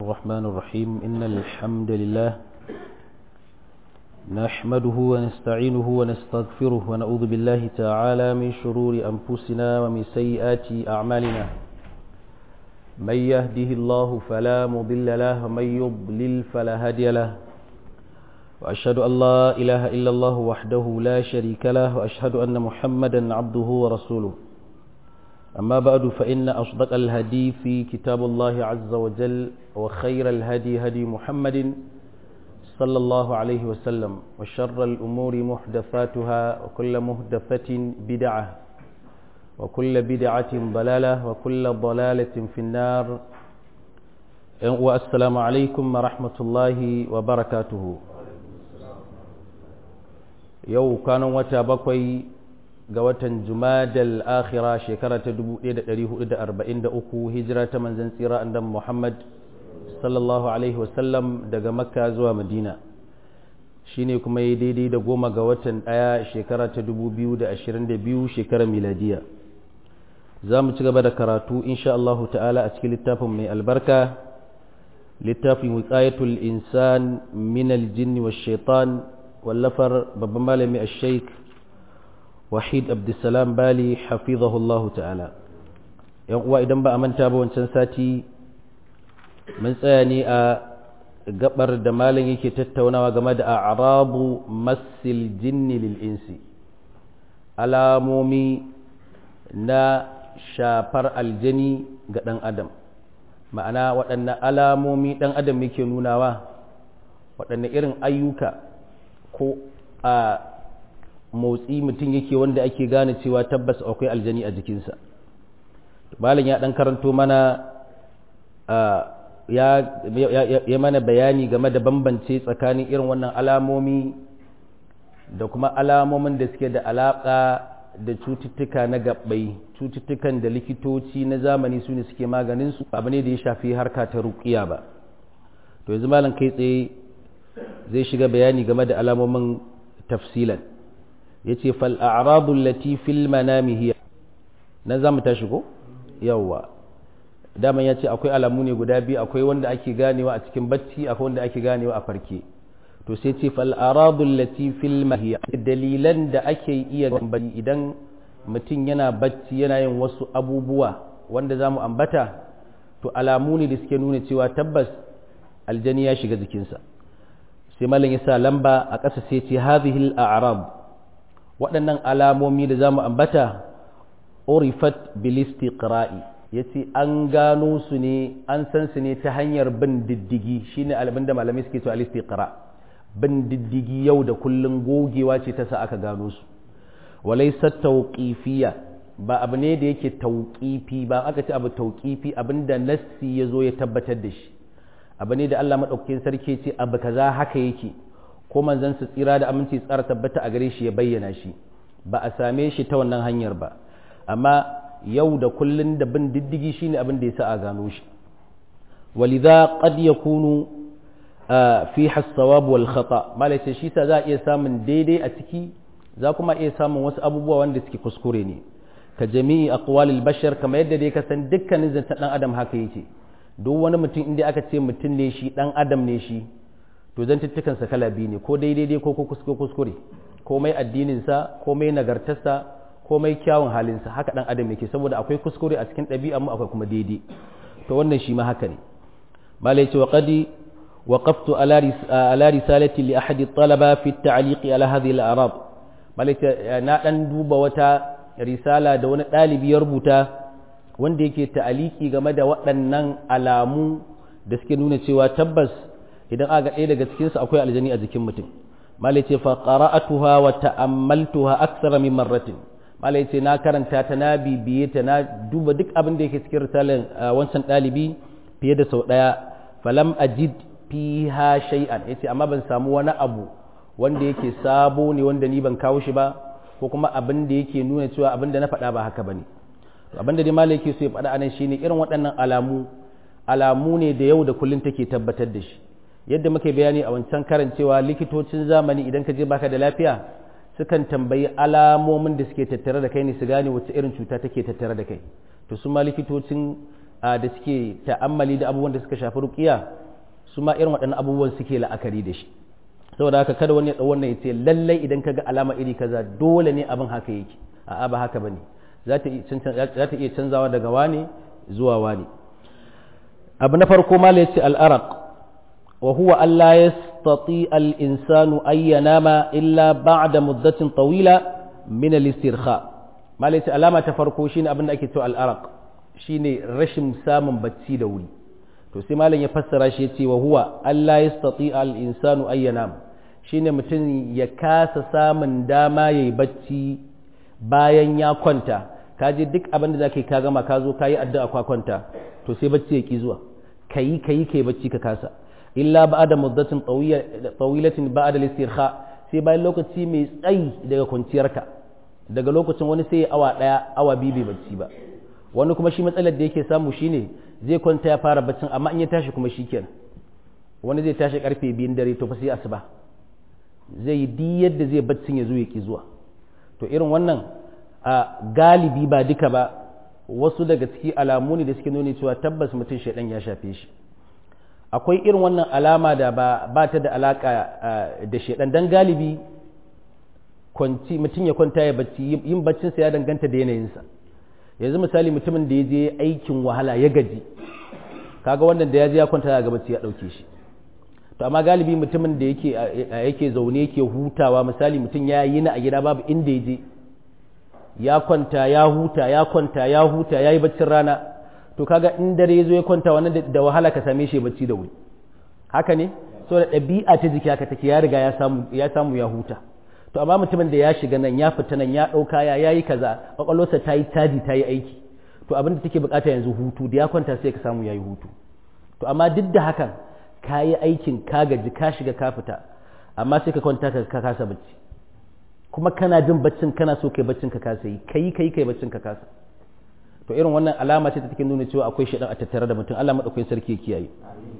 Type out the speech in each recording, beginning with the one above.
الرحمن الرحيم إن الحمد لله نحمده ونستعينه ونستغفره ونعوذ بالله تعالى من شرور أنفسنا ومن سيئات أعمالنا من يهده الله فلا مضل له ومن يضلل فلا هادي له وأشهد أن لا إله إلا الله وحده لا شريك له وأشهد أن محمدا عبده ورسوله أما بعد فإن أصدق الهدي في كتاب الله عز وجل وخير الهدي هدي محمد صلى الله عليه وسلم وشر الأمور محدثاتها وكل محدثة بدعة وكل بدعة ضلالة وكل ضلالة في النار والسلام عليكم ورحمة الله وبركاته يو كانوا وتابقوا ga watan jumadal akhira shekara ta 1443 hijira ta manzan tsira andan muhammad sallallahu alaihi wasallam daga makka zuwa madina shine kuma yi daidai da goma ga watan daya shekara ta 2022 shekarar miladiya za mu ci gaba da karatu insha Allah ta'ala a cikin littafin mai albarka littafin wiqayatul insan min aljinn wash shaitan wallafar babban malami ash-shaykh wahid abdulsalam bali hafizahullahu ta'ala yan uwa idan ba a manta ba wancan sati mun tsaya ne a gabar da malam yake tattaunawa game da a'rabu masil jinni lil insi alamomi na shafar aljani ga dan adam ma'ana waɗanne alamomi dan adam yake nunawa waɗanne irin ayyuka ko a motsi mutum yake wanda ake gane cewa tabbas akwai aljani a jikinsa malam ya dan karanto mana ya, ya, mana bayani game da bambance tsakanin irin wannan alamomi da kuma alamomin da suke da alaƙa da cututtuka na gabbai cututtukan da likitoci na zamani su ne suke maganinsu abu ne da ya shafi harka ta rukiya ba to yanzu malam kai tsaye zai shiga bayani game da alamomin tafsilan ya ce fal'aradun latifil manami hiya na za mu tashi ko? yawwa daman ya ce akwai alamu ne guda biyu akwai wanda ake ganewa a cikin bacci akwai wanda ake ganewa a farke to sai ce fal'aradun latifil mahiya dalilan da ake iya gambani idan mutum yana bacci yana yin wasu abubuwa wanda za mu ambata to alamu ne da suke nuna cewa tabbas aljani ya shiga jikinsa sai malam ya sa lamba a ƙasa sai ce hadhihi al-a'rab waɗannan alamomi da za mu ambata orifat bilistiqra'i ya ce an gano su ne an san su ne ta hanyar bin diddigi shine abin da malamai suke to alistiqra bin diddigi yau da kullun gogewa ce ta sa aka gano su walaysa tawqifiyya ba abu ne da yake tauƙifi ba aka ce abu tauƙifi abinda nassi ya zo ya tabbatar da shi abu ne da Allah maɗaukakin sarki ce abu kaza haka yake ko manzon su tsira da aminci tsara tabbata a gare shi ya bayyana shi ba a same shi ta wannan hanyar ba amma yau da kullun da bin diddigi shine abin da yasa a gano shi walidha qad yakunu fi hasawab wal khata malai shi sa za a iya samun daidai a ciki za kuma iya samun wasu abubuwa wanda suke kuskure ne ka jami'i aqwalil bashar kamar yadda dai ka san dukkanin zantan dan adam haka yake duk wani mutum inda aka ce mutum ne shi dan adam ne shi to zantuttukansa kala biyu ne ko daidai dai ko kuskure komai addininsa komai nagartarsa komai kyawun halinsa haka dan adam yake saboda akwai kuskure a cikin ɗabi'ar mu akwai kuma daidai to wannan shi ma haka ne malai ce wa qadi waqaftu ala risalati li ahadi talaba fi at-ta'liq ala hadhihi al-a'rab malai ce na dan duba wata risala da wani ɗalibi ya rubuta wanda yake ta'aliki game da waɗannan alamu da suke nuna cewa tabbas idan aka ɗaya daga cikinsu akwai aljani a jikin mutum malai ce fa qara'atuha wa ta'ammaltuha akthara min marratin malai ce na karanta ta na bibiye ta na duba duk abin da yake cikin risalan wancan ɗalibi fiye da sau ɗaya falam ajid fiha shay'an yace amma ban samu wani abu wanda yake sabo ne wanda ni ban kawo shi ba ko kuma abin da yake nuna cewa abin da na faɗa ba haka bane abin da dai malai yake so ya faɗa anan shine irin waɗannan alamu alamu ne da yau da kullun take tabbatar da shi yadda muke bayani a wancan karancewa likitocin zamani idan ka je baka da lafiya sukan tambayi alamomin da suke tattare da kai ne su gane wacce irin cuta take tattare da kai to su ma likitocin da suke ta'ammali da abubuwan da suka shafi ruqiya su ma irin waɗannan abubuwan suke la'akari da shi saboda haka kada wani ya ɗau wannan ya ce lallai idan ka ga alama iri kaza dole ne abin haka yake a'a ba haka bane za ta iya canzawa daga wani zuwa wani abu na farko mala yace al-araq wa huwa alla yastati al-insanu ay yanama illa ba'da muddatin tawila min al-istirkha mala yace alama ta farko shine abin da ake cewa al-araq shine rashin samun bacci da wuri to sai malam ya fassara shi yace wa huwa alla yastati al-insanu ay yanama shine mutum ya kasa samun dama yayi bacci bayan ya kwanta ka je duk abin da za ka yi ka gama ka zo ka yi addu'a kwa kwanta to sai bacci ya ki zuwa ka yi ka yi ka yi bacci ka kasa illa ba da muddatin tsawilatin ba da listirha sai bayan lokaci mai tsayi daga kwanciyarka daga lokacin wani sai awa ɗaya awa biyu bai bacci ba wani kuma shi matsalar da yake samu shine zai kwanta ya fara baccin amma in ya tashi kuma shi kenan wani zai tashi karfe biyun dare to fa sai asuba zai yi duk yadda zai baccin ya zo ya ki zuwa to irin wannan a galibi ba duka ba wasu daga ciki alamu ne da suke nuni cewa tabbas mutum shaidan ya shafe shi akwai irin wannan alama da ba, ba ta da alaka da shaidan dan galibi kwanci mutum ya kwanta ya bacci yin baccinsa ya danganta da yanayinsa yanzu misali mutumin da ya je aikin wahala ya gaji kaga wannan da ya je ya kwanta ga bacci ya dauke shi to amma galibi mutumin da yake yake zaune yake hutawa misali mutum ya yi na a gida babu inda ya je ya kwanta ya huta ya kwanta ya huta ya yi baccin rana to kaga in dare ya zo ya kwanta wannan da wahala ka same shi bacci da wuri haka ne so da ɗabi'a ta jiki haka take ya riga ya samu ya samu ya huta to amma mutumin da ya shiga nan ya fita nan ya ɗauka ya yayi kaza kwakwalwarsa ta yi caji ta yi aiki to abin da take bukata yanzu hutu da ya kwanta sai ka samu ya yi hutu to amma duk da hakan ka yi aikin ka gaji ka shiga ka fita amma sai ka kwanta ka kasa bacci kuma kana jin baccin kana so kai baccin ka kasa yi kai kai kai baccin ka kasa to irin wannan alama ce ta take nuna cewa akwai shaidan a tattare da mutum Allah madaukakin sarki ya kiyaye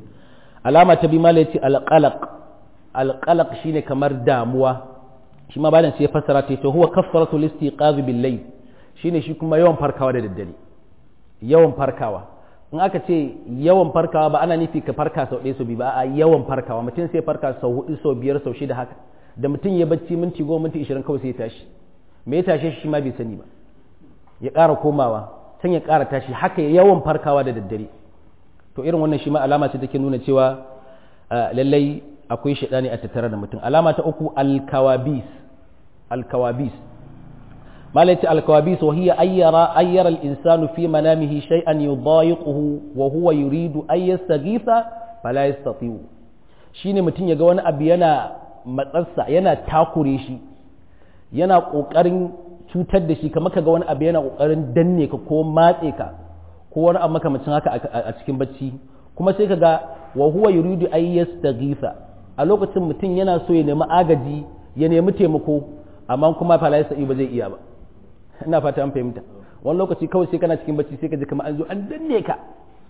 alama ta bi mala yace alqalaq alqalaq shine kamar damuwa shi ma bayan sai ya fassara ta to huwa kaffaratu listiqaz bil layl shine shi kuma yawan farkawa da daddare yawan farkawa in aka ce yawan farkawa ba ana nufi ka farka sau ɗaya sau biyu ba a yawan farkawa mutum sai farka sau hudu sau biyar sau shida haka da mutum ya bacci minti goma minti ishirin kawai sai ya tashi me ya tashe shi ma bai sani ba ya ƙara komawa can ya ƙara tashi haka yawan farkawa da daddare to irin wannan shi ma alama ce take nuna cewa lallai akwai shaɗani a tattare da mutum alama ta uku alkawabis alkawabis malaiti alkawabis wa hiya ayyara ayyara al-insanu fi manamihi shay'an yudayiquhu wa huwa yuridu an yastaghitha fala yastati'u shine mutum ya ga wani abu yana matsarsa yana takure shi yana ƙoƙarin cutar da shi kamar ka ga wani abu yana ƙoƙarin danne ka ko matse ka ko wani abu makamacin haka a cikin bacci kuma sai ka ga wa huwa yuridu ay yastaghitha a lokacin mutum yana so ya nemi agaji ya nemi taimako amma kuma fa la ba zai iya ba ina fata an fahimta wani lokaci kawai sai kana cikin bacci sai ka ji kamar an zo an danne ka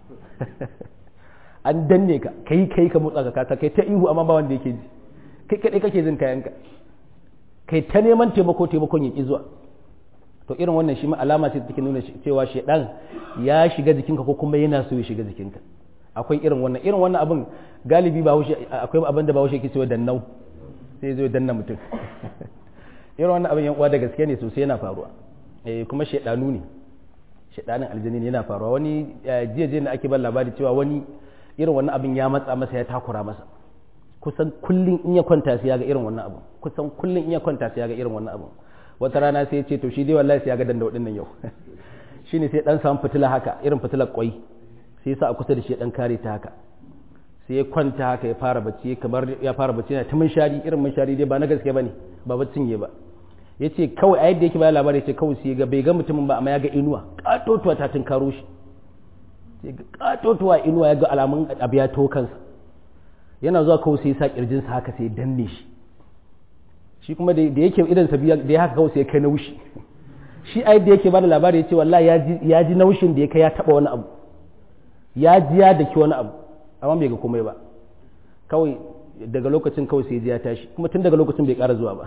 an danne ka kai kai ka motsa ka kai ta ihu amma ba wanda yake ji kai kadai kake jin kayanka kai ta neman taimako taimakon ya ki zuwa to irin wannan shi ma alama ce take nuna cewa shedan ya shiga jikinka ko kuma yana so ya shiga jikinka akwai irin wannan irin wannan abin galibi ba haushe akwai abin da ba haushe ke cewa dannau sai zo danna mutum irin wannan abin yan uwa da gaske ne sosai yana faruwa eh kuma shedanu ne shedanin aljini ne yana faruwa wani jiya jiya da ake ban labari cewa wani irin wannan abin ya matsa masa ya takura masa kusan kullum in ya kwanta sai ya ga irin wannan abu kusan kullum in ya kwanta sai ya ga irin wannan abu wata rana sai ya ce to shi dai wallahi sai ya ga danda wadannan yau shine sai dan samu fitila haka irin fitilar kwai sai sa a kusa da shi dan kare ta haka sai ya kwanta haka ya fara bacci kamar ya fara bacci yana ta munshari irin munshari dai ba na gaske bane ba baccin ye ba yace kawai a yadda yake bayar labari yace kawai sai ga bai ga mutumin ba amma ya ga inuwa katotuwa ta tun karo shi sai ga katotuwa inuwa ya ga alamun abu ya to kansa yana zuwa kawai sai ya sa kirjinsa haka sai ya danne shi shi kuma da yake idan sa biya da ya haka kawai sai ya kai naushi shi a yadda yake bada labari yace wallahi ya ji naushin da ya kai ya taba wani abu ya ji ya daki wani abu amma bai ga komai ba kawai daga lokacin kawai sai ya tashi kuma tun daga lokacin bai ƙara zuwa ba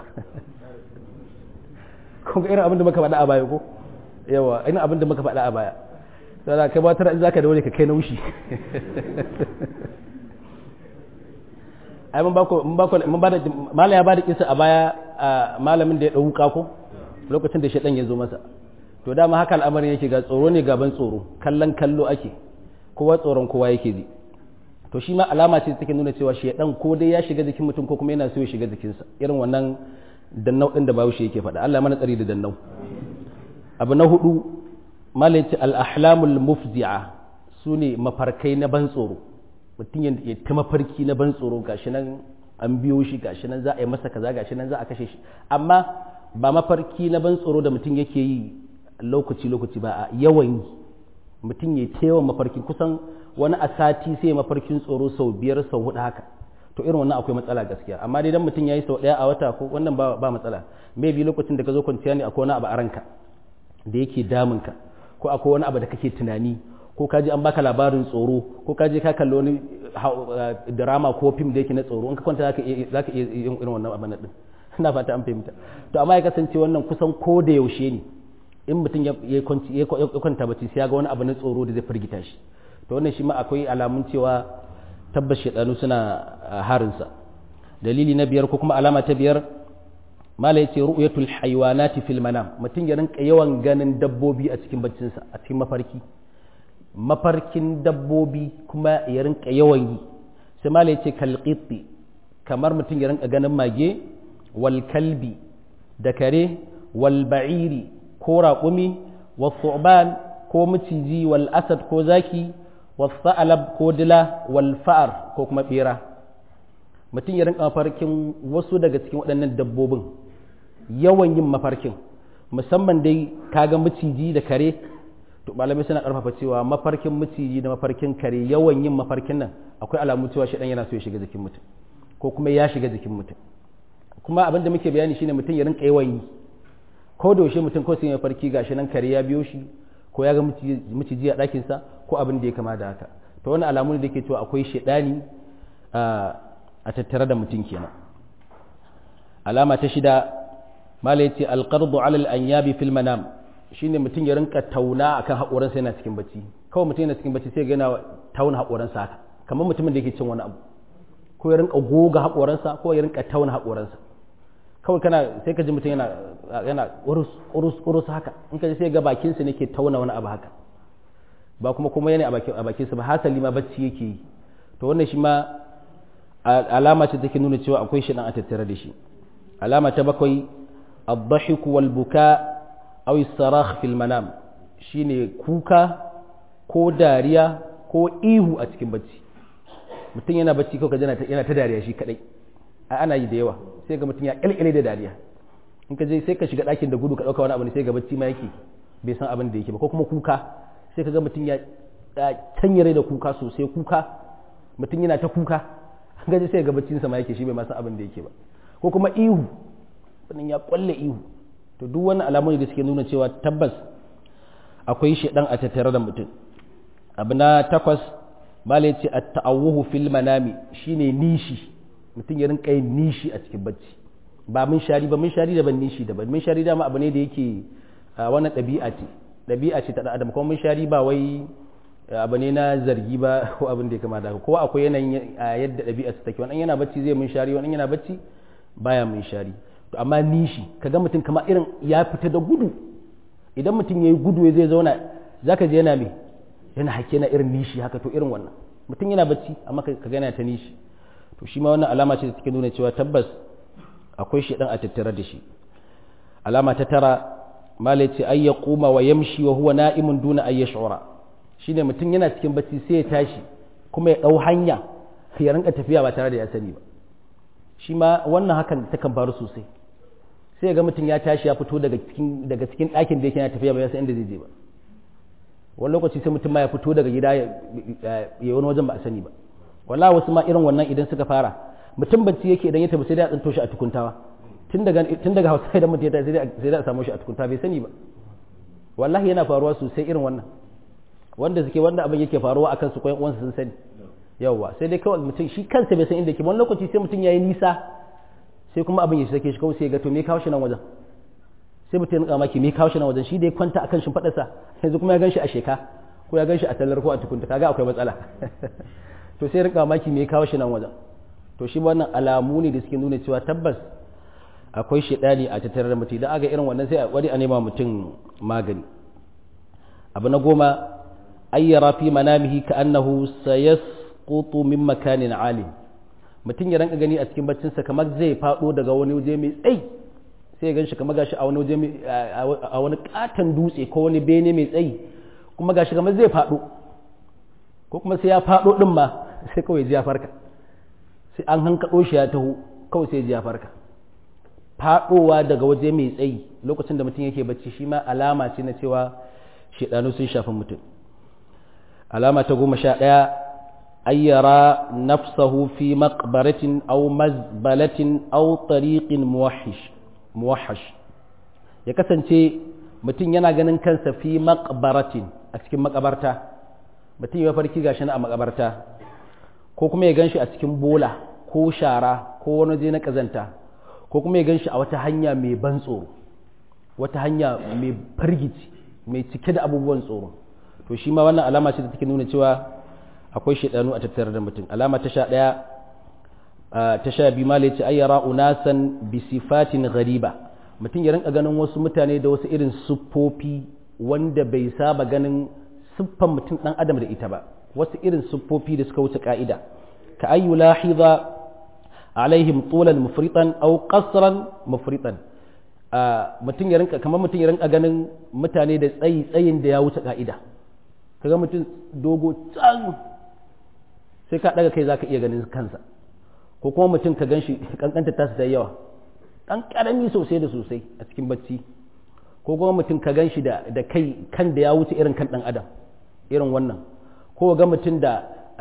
kun ga irin abin da muka faɗa a baya ko yawa irin abin da muka faɗa a baya sai kai ba tara in zaka da wani ka kai na wushi ai mun bako mun bako mun bada malam ya bada kisa a baya malamin da ya dau wuka ko lokacin da shedan ya zo masa to dama haka al'amarin yake ga tsoro ne gaban tsoro kallon kallo ake kowa tsoron kowa yake ji to shi ma alama ce take nuna cewa shedan ko dai ya shiga jikin mutum ko kuma yana so ya shiga jikinsa irin wannan dannau din da bawo shi yake faɗa Allah mana tsari da dannau abu na hudu malaci al-ahlamul mufzi'a sune mafarkai na ban tsoro mutum ya ta mafarki na ban tsoro gashi nan an biyo shi gashi nan za a yi masa kaza gashi nan za a kashe shi amma ba mafarki na ban tsoro da mutum yake yi lokaci lokaci ba a yawan yi mutum ya ta yawan mafarki kusan wani a sati sai mafarkin tsoro sau biyar sau hudu haka to irin wannan akwai matsala gaskiya amma dai dan mutum ya yi sau daya a wata ko wannan ba, ba matsala maybe lokacin da ka zo kwanciya ne akwai wani abu a ranka da yake damunka ko akwai wani abu da kake tunani ko kaji an baka labarin tsoro ko kaji ka kalli wani drama ko fim da yake na tsoro in ka kwanta zaka iya yin irin wannan abin din ina fata an fahimta to amma ya kasance wannan kusan ko da yaushe ne in mutum ya kwanta bacci sai ya ga wani abu na tsoro da zai firgita shi to wannan shi ma akwai alamun cewa tabbas shaidanu suna harinsa dalili na biyar ko kuma alama ta biyar mala yace ru'yatul haywanati fil manam mutum ya rinka yawan ganin dabbobi a cikin baccinsa a cikin mafarki mafarkin dabbobi kuma ya rinka yawan yi sai mala yace kalqitti kamar mutum ya rinka ganin mage wal kalbi da kare wal ba'iri ko raƙumi wal thu'ban ko maciji wal asad ko zaki wal sa'alab ko dila wal fa'ar ko kuma bera mutum ya rinka mafarkin wasu daga cikin waɗannan dabbobin yawan yin mafarkin musamman dai kaga maciji da kare to malamai suna karfafa cewa mafarkin maciji da mafarkin kare yawan yin mafarkin nan akwai alamu cewa shi yana so ya shiga jikin mutum ko kuma ya shiga jikin mutum kuma abin da muke bayani shine mutum ya rinka yawan yi ko da yaushe mutum ko sai ya farki gashi nan kare ya biyo shi ko ya ga maciji a ɗakin sa ko abin da ya kama da haka to wani alamu ne da ke cewa akwai shedani a tattare da mutum kenan alama ta shida mala yace alqardu ala al-anyabi fil manam shine mutum ya rinka tauna akan haƙoransa yana cikin bacci kawai mutum yana cikin bacci sai ga yana tauna haƙoransa haka kamar mutumin da yake cin wani abu ko ya rinka goga haƙoransa ko ya rinka tauna haƙoransa kawai kana sai ka ji mutum yana yana urus urus urus haka in ka ji sai ga bakinsa ne ke tauna wani abu haka ba kuma kuma yana a bakinsa ba hasali ma bacci yake yi to wannan shi ma alama ce take nuna cewa akwai shi dan a tattare da shi alama ta bakwai الضحك والبكاء أو الصراخ في المنام shine kuka ko dariya ko ihu a cikin bacci mutum yana bacci kawai yana yana ta dariya shi kadai a ana yi da yawa sai ga mutum ya kalkale da dariya in ka je sai ka shiga ɗakin da gudu ka ɗauka wani abu ne sai ga bacci ma yake bai san abin da yake ba ko kuma kuka sai ka ga mutum ya tanyare da kuka sosai kuka mutum yana ta kuka an gaji sai ga baccinsa ma yake shi bai ma san abin da yake ba ko kuma ihu wannan ya kwalle ihu to duk wani alamu da suke nuna cewa tabbas akwai shedan a tattare da mutum abu na takwas mala ya ce a ta'awuhu fil manami shine nishi mutum ya rinka yin nishi a cikin bacci ba mun shari ba mun shari da ban nishi da ban mun shari dama abu ne da yake wannan ɗabi'a ce ɗabi'a ce ta adam kuma mun shari ba wai abu ne na zargi ba ko abin da ya kama da ko akwai yanayin yadda ɗabi'a su take wannan yana bacci zai mun shari wannan yana bacci baya mun shari to amma nishi kaga mutum kama irin ya fita da gudu idan mutum ya yi gudu zai zauna za ka je yana me yana hake na irin nishi haka to irin wannan mutum yana bacci amma ka gana ta nishi to shi ma wannan alama ce da take nuna cewa tabbas akwai shi dan a tattare da shi alama ta tara malai ce ay yaquma wa yamshi wa huwa na'imun duna ay yash'ura shine mutum yana cikin bacci sai ya tashi kuma ya dau hanya ya rinka tafiya ba tare da ya sani ba shi ma wannan hakan takan faru sosai sai ga mutum ya tashi ya fito daga cikin daga cikin ɗakin da yake yana tafiya ba ya san inda zai je ba wani lokaci sai mutum ma ya fito daga gida ya wani wajen ba a sani ba wala wasu ma irin wannan idan suka fara mutum bacci yake idan ya tafi sai dai a tsinto shi a tukuntawa tun daga tun daga hausa idan mutum ya tafi sai dai a samu shi a tukunta bai sani ba wallahi yana faruwa sosai irin wannan wanda suke wanda abin yake faruwa akan su koyan uwansu sun sani yawwa sai dai kawai mutum shi kansa bai san inda yake wani lokaci sai mutum ya yi nisa sai kuma abin ya sake shi kawai sai ga to me kawo shi nan wajen sai mutum ya maki me kawo shi nan wajen shi da ya kwanta akan shimfiɗarsa yanzu kuma ya gan shi a sheka ko ya ganshi a tallar ko a tukunta kaga akwai matsala to sai rinka maki me ya kawo shi nan wajen to shi wannan alamu ne da suke nuna cewa tabbas akwai shedani a tattare da mutum idan aga irin wannan sai a kwari a nema mutum magani abu na goma ayyara fi manamihi ka annahu sayasqutu min makanin alim mutum ya ranka gani a cikin baccinsa kamar zai fado daga wani waje mai tsayi sai ya ganshi kamar gashi a wani waje a wani katon dutse ko wani bene mai tsayi kuma gashi kamar zai fado ko kuma sai ya fado din ma sai kawai ji ya farka sai an hankaɗo shi ya taho kawai sai ji ya farka faɗowa daga waje mai tsayi lokacin da mutum yake bacci shi ma alama ce na cewa shaidanu sun shafi mutum alama ta goma sha ɗaya ayyara nafsahu fi maqbaratin aw mazbalatin aw tariqin muwahhash ya kasance mutum yana ganin kansa fi maqbaratin a cikin makabarta mutum ya farki gashi na a makabarta ko kuma ya ganshi a cikin bola ko shara ko wani waje na kazanta ko kuma ya ganshi a wata hanya mai ban tsoro wata hanya mai fargici mai cike da abubuwan tsoro to shi ma wannan alama ce da take nuna cewa akwai shaidanu a tattare da mutum alama ta sha ɗaya ta sha biyu ma ce ayyara unasan bi sifatin ghariba mutum ya rinka ganin wasu mutane da wasu irin siffofi wanda bai saba ganin siffan mutum ɗan adam da ita ba wasu irin siffofi da suka wuce ka'ida ka ayyu lahiza alaihim tulan mufritan aw qasran mufritan mutum ya rinka kamar mutum ya rinka ganin mutane da tsayi tsayin da ya wuce ka'ida kaga mutum dogo can sai ka daga kai zaka iya ganin kansa ko kuma mutum ka ganshi kankanta tasu da yawa dan karami sosai da sosai a cikin bacci ko kuma mutum ka ganshi da da kai kan da ya wuce irin kan dan adam irin wannan ko ga mutum da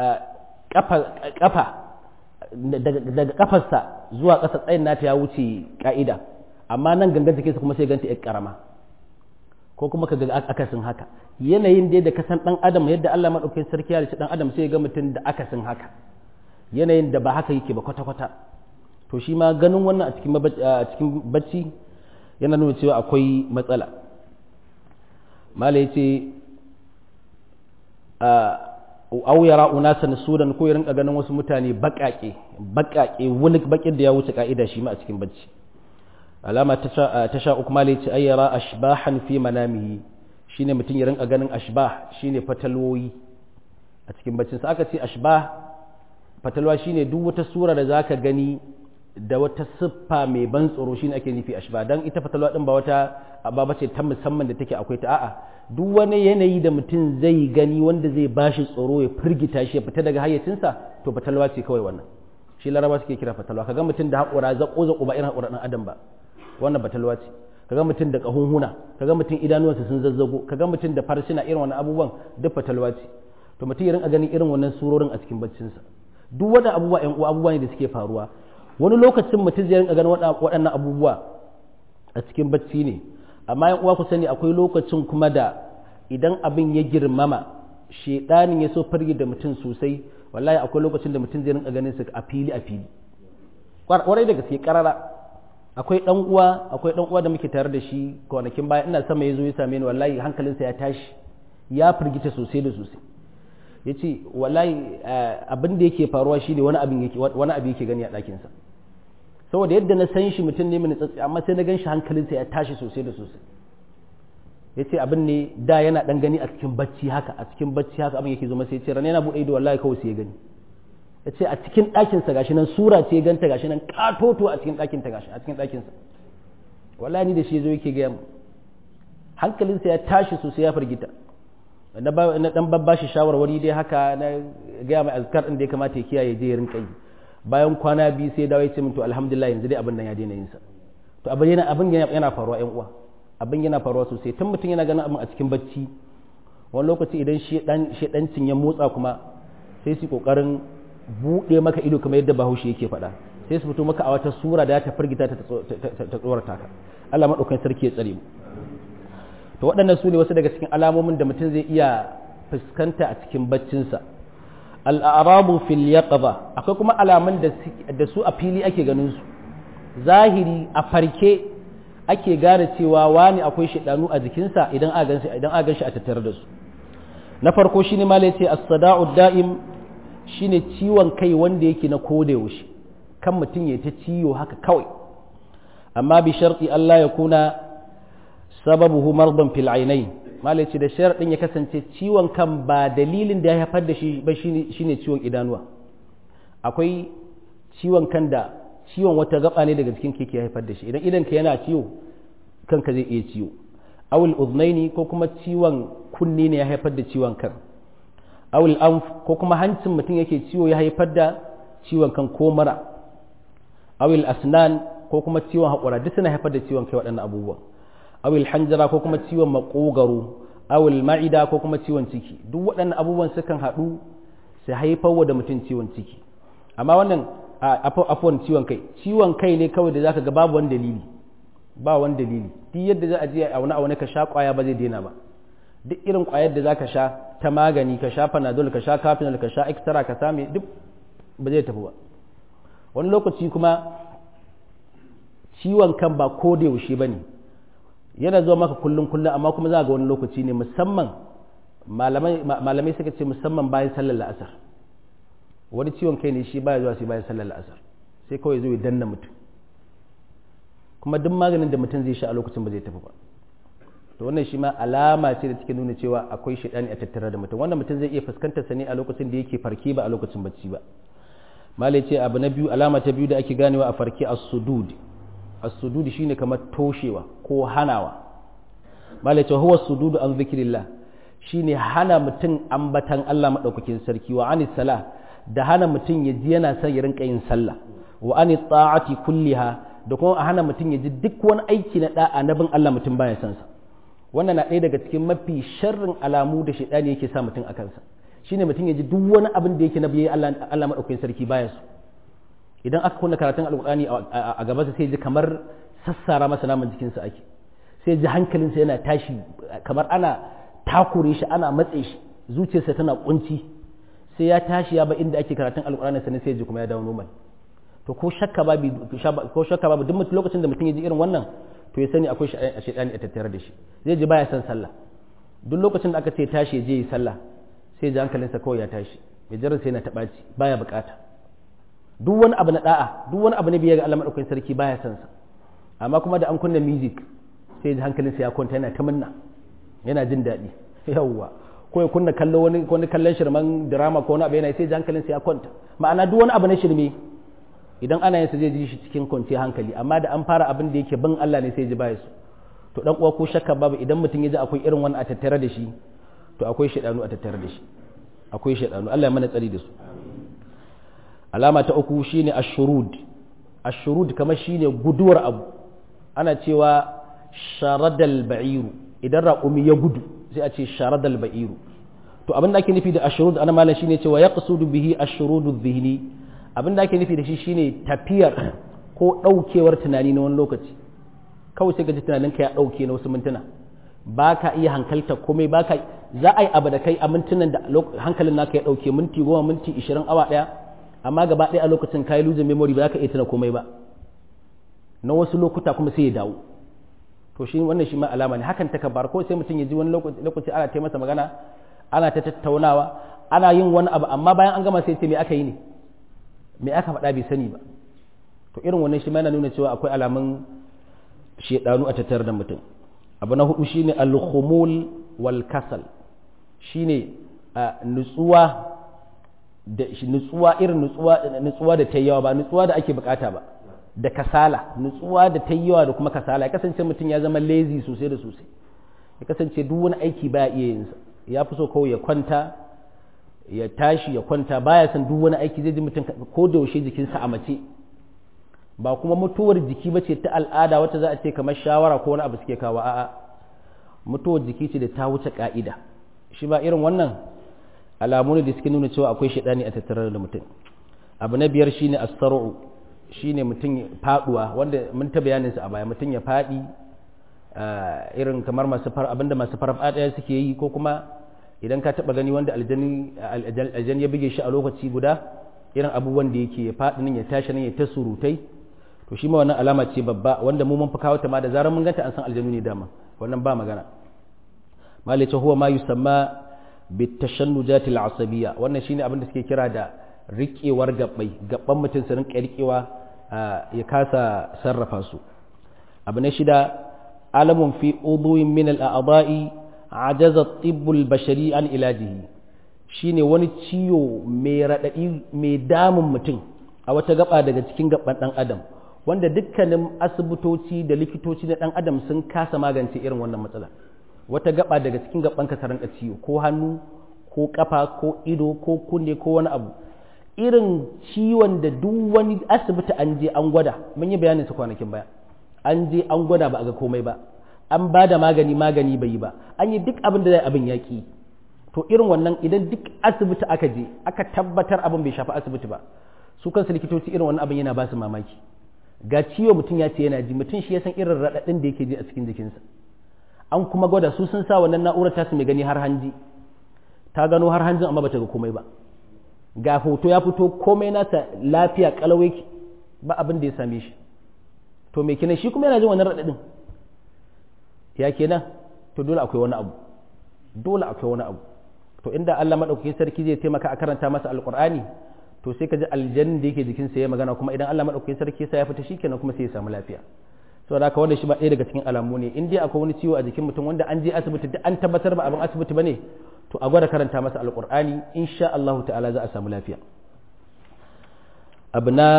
kafa daga kafarsa zuwa ƙasa tsayin nata ya wuce ka'ida amma nan gangan jikinsa kuma sai ganta yar karama ko kuma ka ga akasin haka yanayin da da kasan dan adam yadda Allah madaukakin sarki ya dan adam sai ga mutum da akasin haka yanayin da ba haka yake ba kwata kwata to shi ma ganin wannan a cikin a cikin bacci yana nuna cewa akwai matsala mala yace aw yara unasan sudan ko ya rinka ganin wasu mutane bakake bakake wani bakin da ya wuce ka'ida shi ma a cikin bacci alama ta sha uku mala yace ay yara ashbahan fi manamihi shine mutum ya rinka ganin ashbah shine fatalwoyi a cikin baccin sa aka ce ashbah fatalwa shine duk wata sura da zaka gani da wata siffa mai ban tsoro shine ake nufi ashbah dan ita fatalwa din ba wata ba bace ta musamman da take akwai ta a'a duk wani yanayi da mutum zai gani wanda zai bashi tsoro ya firgita shi ya fita daga hayyacinsa to fatalwa ce kawai wannan shi laraba suke kira fatalwa kaga mutum da haƙura zaƙo zaƙo ba irin haƙura ɗan adam ba wannan batalwa ce kaga mutum da ƙahunhuna kaga mutum idanuwansa sun zazzago kaga mutum da farsuna irin wannan abubuwan duk fatalwa ce to mutum ya rinka ganin irin wannan surorin a cikin baccinsa duk wani abubuwa ƴan uwa abubuwa ne da suke faruwa wani lokacin mutum zai rinka ganin waɗannan abubuwa a cikin bacci ne amma yan uwa ku sani akwai lokacin kuma da idan abin ya girmama shedanin ya so fargi da mutum sosai wallahi akwai lokacin da mutum zai rinka ganin su a fili a fili kwarai da gaske karara akwai dan uwa akwai dan uwa da muke tare da shi kwanakin baya ina sama yazo ya same ni wallahi hankalinsa ya tashi ya firgita sosai da sosai yace wallahi abin da yake faruwa shine wani abin yake wani abin yake gani a ɗakin sa saboda yadda na san shi mutum ne mai tsatsi amma sai na gan shi hankalinsa ya tashi sosai da sosai ya ce abin ne da yana dan gani a cikin bacci haka a cikin bacci haka abin yake zama sai ya ce rana yana buɗe ido wallahi kawai sai ya gani ya ce a cikin ɗakinsa gashi nan sura ce ya ganta gashi nan katoto a cikin ɗakinta gashi a cikin ɗakinsa wallahi ni da shi zo yake gaya mu hankalinsa ya tashi sosai ya firgita na dan babba shi shawarwari dai haka na gaya mai azkar din da ya kamata ya kiyaye je ya rinka yi bayan kwana biyu sai dawo ya ce min to alhamdulillah yanzu dai abin nan ya daina yin sa to abin yana abin yana faruwa ƴan uwa abin yana faruwa sosai tun mutum yana ganin abin a cikin bacci wani lokaci idan shedancin ya motsa kuma sai su kokarin buɗe maka ido kamar yadda bahaushe yake faɗa sai su fito maka a wata sura da ta firgita ta tsorata ka Allah maɗaukan sarki ya tsare mu to waɗannan su ne wasu daga cikin alamomin da mutum zai iya fuskanta a cikin baccinsa al'arabu fil yaqaba akwai kuma alamun da su a fili ake ganin su zahiri a farke ake gane cewa wani akwai shaidanu a jikinsa idan a ganshi idan a ganshi a tattare da su na farko shine ma yace as-sada'u da'im shine ciwon kai wanda yake na koda yaushe kan mutum ya ta ciwo haka kawai amma bi sharti Allah ya kuna sababuhu mardan fil ainain malai ce da sharadin ya kasance ciwon kan ba dalilin da ya haifar da shi ba shine ciwon idanuwa akwai ciwon kan da ciwon wata gaba ne daga cikin keke ya haifar da shi idan idan ka yana ciwo kanka zai iya ciwo awul uznaini ko kuma ciwon kunni ne ya haifar da ciwon kan awul anf ko kuma hancin mutum yake ciwo ya haifar da ciwon kan ko mara awul asnan ko kuma ciwon haƙura duk suna haifar da ciwon kai waɗannan abubuwan awul hanjara ko kuma ciwon maƙogaro awul ma'ida ko kuma ciwon ciki duk waɗannan abubuwan sukan haɗu su haifar da mutum ciwon ciki amma wannan afuwan ciwon kai ciwon kai ne kawai da zaka ga babu wani dalili ba wani dalili duk yadda za a je a wani abu ka sha kwaya ba zai daina ba duk irin kwayar da zaka sha ta magani ka sha panadol ka sha kafinol ka sha extra ka same duk ba zai tafi ba wani lokaci kuma ciwon kan ba ko da yaushe bane yana zuwa maka kullum kullum amma kuma za ga wani lokaci ne musamman malamai suka ce musamman bayan sallar la'asar wani ciwon kai ne shi baya zuwa sai bayan sallar la'asar sai kawai zo ya danna mutum kuma duk maganin da mutum zai sha a lokacin ba zai tafi ba to wannan shi ma alama ce da take nuna cewa akwai shaidani a tattare da mutum wannan mutum zai iya fuskantar sa ne a lokacin da yake farke ba a lokacin bacci ba malai ce abu na biyu alama ta biyu da ake ganewa a farke as-sudud as-sudud shine kamar toshewa ko hanawa malai ce huwa as-sudud an zikrillah shine hana mutum ambatan Allah madaukakin sarki wa anis salah da hana mutum ya ji yana son ya rinka yin sallah wa ani ta'ati kulliha da kuma a hana mutum ya ji duk wani aiki na da'a na bin Allah mutum baya son sa wannan na ɗaya daga cikin mafi sharrin alamu da shaidani yake sa mutum a kansa shine mutum ya ji duk wani abin da yake na biye Allah Allah madaukakin sarki baya so idan aka kunna karatun alqur'ani a gaba sai ji kamar sassara masa naman jikinsa ake sai ji hankalinsa yana tashi kamar ana takure shi ana matse shi zuciyarsa tana kunci sai ya tashi ya ba inda ake karatun alkur'ani sannan sai ji kuma ya dawo normal to ko shakka babu ko shakka babu duk lokacin da mutum ya ji irin wannan to ya sani akwai shaidani a tattare da shi zai ji baya son sallah duk lokacin da aka ce tashi ya je yi sallah sai ji hankalinsa kawai ya tashi mai jarar sai na taɓaci baya bukata duk wani abu na da'a duk wani abu na biyar ga Allah madaukakin sarki baya son sa amma kuma da an kunna music sai ji hankalinsa ya kwanta yana ta munna yana jin daɗi yawwa ko ya kunna kallo wani wani kallon shirman drama ko wani abu yana sai ji hankalin sa ya kwanta ma'ana duk wani abu na shirme idan ana yin sa zai ji shi cikin kwanciyar hankali amma da an fara abin da yake bin Allah ne sai ji baya su to dan uwa ko shakka babu idan mutum ya ji akwai irin wani a tattare da shi to akwai shaidanu a tattare da shi akwai shaidanu Allah ya mana tsari da su alama ta uku shine ashurud ashurud kamar shine guduwar abu ana cewa sharadal ba'iru idan raƙumi ya gudu sai a ce sharadal ba'iru to abin da ake nufi da ashurud ana malam shine cewa ya qasudu bihi ashurudu dhihni abin da ake nufi da shi shine tafiyar ko daukewar tunani na wani lokaci kawai sai ka ji tunanin ka ya dauke na wasu mintuna ba ka iya hankalta komai ba ka za a yi abu da kai a mintunan da hankalin naka ya dauke minti goma minti ishirin awa daya amma gaba ɗaya a lokacin kayi losing memory ba za ka iya tuna komai ba na wasu lokuta kuma sai ya dawo to shi wannan shi ma alama ne hakan takabbar ko sai mutum ya ji wani lokaci ana ta masa magana ana ta tattaunawa ana yin wani abu amma bayan an gama sai ce me aka yi ne me aka faɗa bai sani ba to irin wannan shi ma yana nuna cewa akwai alamun shedanu a tattare da mutum abu na hudu shine al-khumul wal kasal shine nutsuwa da nutsuwa irin nutsuwa nutsuwa da ta yawa ba nutsuwa da ake bukata ba da kasala nutsuwa da ta yawa da kuma kasala ya kasance mutum ya zama lazy sosai da sosai ya kasance duk wani aiki baya iya yin sa ya fi so kawai ya kwanta ya tashi ya kwanta baya son duk wani aiki zai ji mutum ko da yaushe jikinsa a mace ba kuma mutuwar jiki ba ce ta al'ada wacce za a ce kamar shawara ko wani abu suke kawo a'a mutuwar jiki ce da ta wuce ka'ida shi ba irin wannan alamu ne da suke nuna cewa akwai shaidani a tattare da mutum abu na biyar shine as-sar'u shine mutum faduwa wanda mun ta bayanin sa a baya mutum ya fadi irin kamar masu far abinda masu farfadiya suke yi ko kuma idan ka taba gani wanda aljani aljani ya buge shi a lokaci guda irin abubuwan da yake ya fadi nan ya tashi nan ya ta surutai to shi ma wannan alama ce babba wanda mu mun fi kawo ta ma da zarar mun ganta an san aljanu ne dama wannan ba magana malice huwa ma yusamma bitashannujatil asabiyya wannan shine abin da suke kira da riƙewar gabbai gabban mutum su rinka riƙewa ya kasa sarrafa su abu na shida alamun fi uduwin min al-a'dha'i ajaza tibbul bashari an ilajihi shine wani ciwo mai radadi mai damun mutum a wata gaba daga cikin gaban dan adam wanda dukkanin asibitoci da likitoci na dan adam sun kasa magance irin wannan matsala wata gaba daga cikin gaban ka rinka ciwo ko hannu ko kafa ko ido ko kunne ko wani abu irin ciwon da duk wani asibiti an je an gwada mun yi bayanin su kwanakin baya an je an gwada ba a ga komai ba an ba da magani magani bai yi ba an yi duk abin da zai abin yaƙi to irin wannan idan duk asibiti aka je aka tabbatar abin bai shafi asibiti ba su kansu likitoci irin wannan abin yana ba su mamaki ga ciwo mutum ya ce yana ji mutum shi ya san irin raɗaɗin da yake ji a cikin jikinsa an kuma gwada su sun sa wannan na'urar tasu mai gani har hanji ta gano har hanjin amma bata ga komai ba ga hoto ya fito komai nasa lafiya kalau yake ba abin da ya same shi to me kenan shi kuma yana jin wannan raɗaɗin ya kenan to dole akwai wani abu dole akwai wani abu to inda Allah madaukakin sarki zai taimaka a karanta masa alqur'ani to sai ka ji aljannin da yake jikinsa ya magana kuma idan Allah madaukakin sarki sai ya fita shikenan kuma sai ya samu lafiya saboda haka wannan shi ba ɗaya daga cikin alamu ne in dai akwai wani ciwo a jikin mutum wanda an je asibiti da an tabbatar ba abin asibiti bane to a gwada karanta masa alqur'ani insha Allah ta'ala za a samu lafiya abu na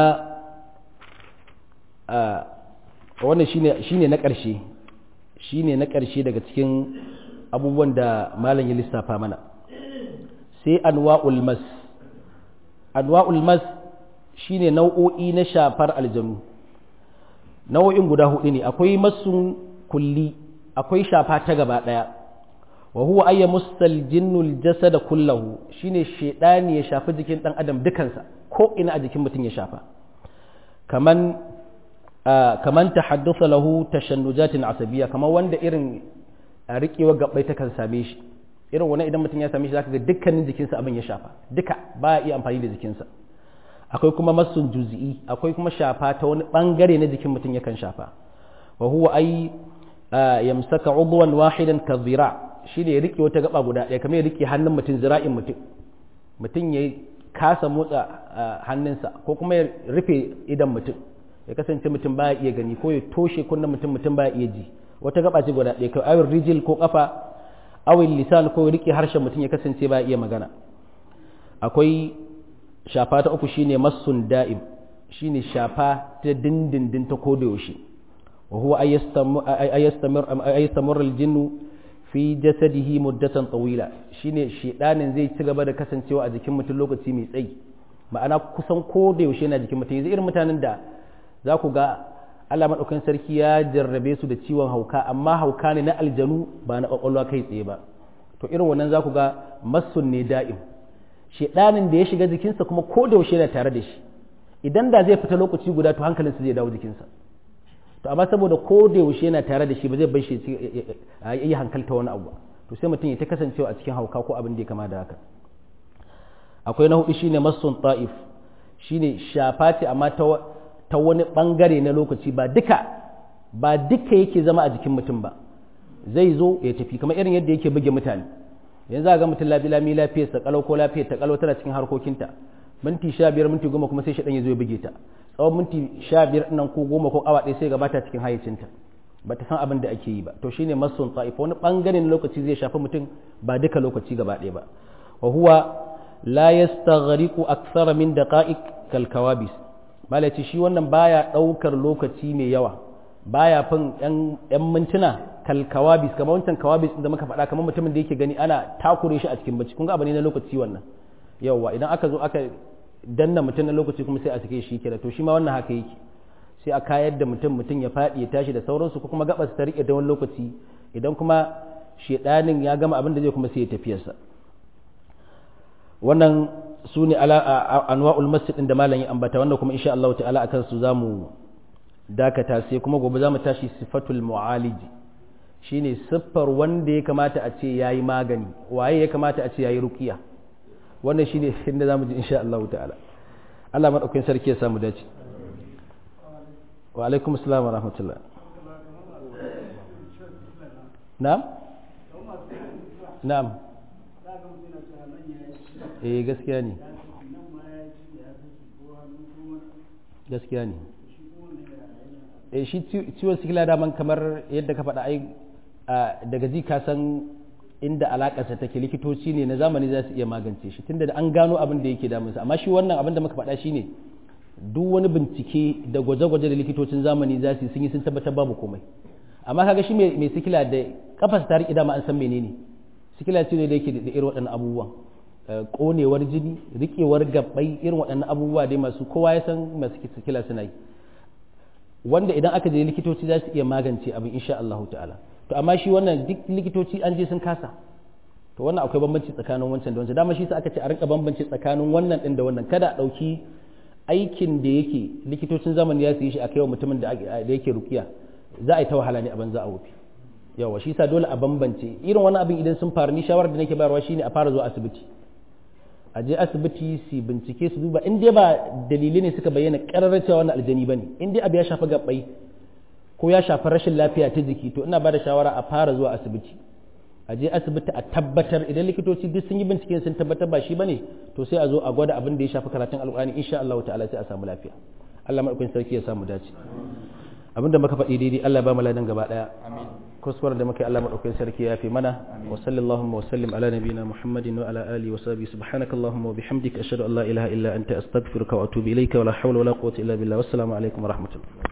wannan shine shine na ƙarshe shine na ƙarshe daga cikin abubuwan da malam ya lissafa mana sai anwa'ul mas anwa'ul mas shine nau'o'i na shafar aljanu nau'o'in guda hudu ne akwai masun kulli akwai shafa ta gaba daya wa huwa ayya mustal jinnul jasada kullahu shine shedani ya shafi jikin dan adam dukansa ko ina a jikin mutum ya shafa kaman kaman tahaddatha lahu tashannujatin asabiyya kaman wanda irin riƙewa gabbai ta kan same shi irin wani idan mutum ya same shi zaka ga dukkanin jikinsa abin ya shafa duka ba ya iya amfani da jikinsa akwai kuma masun juzi'i akwai kuma shafa ta wani bangare na jikin mutum yakan shafa wa huwa ay yamsaka udwan wahidan ka zira shine ya rike wata gaba guda ɗaya kamar ya rike hannun mutum zira'in mutum mutum ya kasa motsa hannunsa ko kuma ya rufe idan mutum ya kasance mutum baya iya gani ko ya toshe kunnen mutum mutum baya iya ji wata gaba ce guda ɗaya kai awin rijil ko kafa awin lisan ko rike harshen mutum ya kasance baya iya magana akwai shafa ta uku shine masun da'im shine shafa ta dindindin ta koda yaushe wa huwa ayyastamir aljinnu fi jasadihi muddatan tawila shine shedanin zai ci gaba da kasancewa a jikin mutum lokaci mai tsayi ma'ana kusan koda yaushe yana jikin mutum yanzu irin mutanen da za ku ga Allah maɗaukakin sarki ya jarrabe su da ciwon hauka amma hauka ne na aljanu ba na ƙwaƙwalwa kai tsaye ba to irin wannan za ku ga masun ne da'im shedanin da ya shiga jikinsa kuma ko da yaushe yana tare da shi idan da zai fita lokaci guda to hankalinsa zai dawo jikinsa to amma saboda ko da yaushe yana tare da shi ba zai bar shi ya yi hankalta wani abu to sai mutum ya ta kasancewa a cikin hauka ko abin da ya kama da haka akwai na hudu shine masun ta'if shine shafa ce amma ta ta wani bangare na lokaci ba duka ba duka yake zama a jikin mutum ba zai zo ya tafi kamar irin yadda yake buge mutane yanzu a ga mutum labi lami lafiyar sa kalau ko lafiyar ta kalau tana cikin harkokinta minti sha biyar minti goma kuma sai shaɗan ya zo ya buge ta tsawon minti sha biyar nan ko goma ko awa ɗaya sai gabata cikin hayyacinta ba ta san abin da ake yi ba to shine masun ta'ifa wani bangare na lokaci zai shafi mutum ba duka lokaci gaba ɗaya ba wa huwa la yastaghriqu akthara min daqa'iq kal kawabis malaci shi wannan baya ɗaukar lokaci mai yawa baya fin yan mintuna kal kawabis kamar wancan kawabis da muka faɗa kamar mutumin da yake gani ana takure shi a cikin bacci kun ga abu ne na lokaci wannan yawa idan aka zo aka danna mutum na lokaci kuma sai a sake shi kira to shi ma wannan haka yake sai a kayar da mutum mutum ya faɗi ya tashi da sauransu ko kuma gabas ta riƙe da wani lokaci idan kuma shedanin ya gama abin da zai kuma sai ya tafiyarsa wannan su ne anwa'ul masjid din da malam ya ambata wannan kuma insha Allah ta'ala akan su zamu dakata sai kuma gobe zamu tashi sifatul mu'alij shine siffar wanda ya kamata a ce yayi magani waye ya kamata a ce yayi ruqiya wannan shine inda zamu ji insha Allah ta'ala Allah madaukakin sarki ya samu dace wa alaikum assalam wa rahmatullah na'am na'am eh gaskiya ne gaskiya ne eh shi ciwon sikila daman kamar yadda ka faɗa ai daga ji ka san inda alakarsa take likitoci ne na zamani za su iya magance shi tunda da an gano abin da yake damunsa amma shi wannan abin da muka faɗa shine duk wani bincike da gwaje-gwaje da likitocin zamani za su sun yi sun tabbatar babu komai amma kaga shi mai sikila da kafas ta riƙe dama an san menene sikila ce ne da yake da irin waɗannan abubuwan konewar jini riƙewar gabbai irin waɗannan abubuwa dai masu kowa ya san masu sikila suna yi wanda idan aka je likitoci za su iya magance abin insha Allah ta'ala to amma shi wannan duk likitoci an je sun kasa to wannan akwai bambanci tsakanin wancan da wancan dama shi sa aka ce a rinka bambanci tsakanin wannan din da wannan kada a ɗauki aikin da yake likitocin zamani ya su yi shi a kai wa mutumin da yake rukiya za a yi ta wahala ne a banza a wofi yawa shi sa dole a bambance irin wani abin idan sun faru ni shawarar da nake bayarwa shine a fara zuwa asibiti a je asibiti su bincike su duba in dai ba dalilai ne suka bayyana ƙararra cewa wannan aljani bane in dai abu ya shafi gabbai ko ya shafi rashin lafiya ta jiki to ina ba da shawara a fara zuwa asibiti a je asibiti a tabbatar idan likitoci duk sun yi binciken sun tabbatar ba shi bane to sai a zo a gwada abin da ya shafi karatun alƙur'ani insha Allah ta'ala sai a samu lafiya Allah madaukakin sarki ya samu dace abinda muka faɗi daidai Allah ba mu ladan gaba daya amin kuskuren da muka yi Allah madaukakin sarki ya fi mana wa sallallahu wa sallim ala nabiyina Muhammadin wa ala alihi wa sahbihi subhanakallahumma wa bihamdika ashhadu an la ilaha illa anta astaghfiruka wa atubu ilayka wa la hawla wa la quwwata illa billah wassalamu alaikum wa rahmatullah